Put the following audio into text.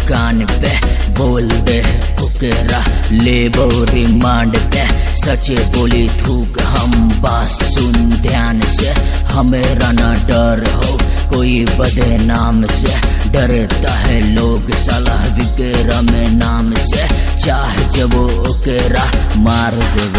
कान पे बोल दे ओकेरा ले रिमांड पे सच बोली थूक हम बात सुन ध्यान से हमेरा ना डर हो कोई बदे नाम से डरता है लोग सलाह विकेरा में नाम से चाह जब ओकेरा मार दे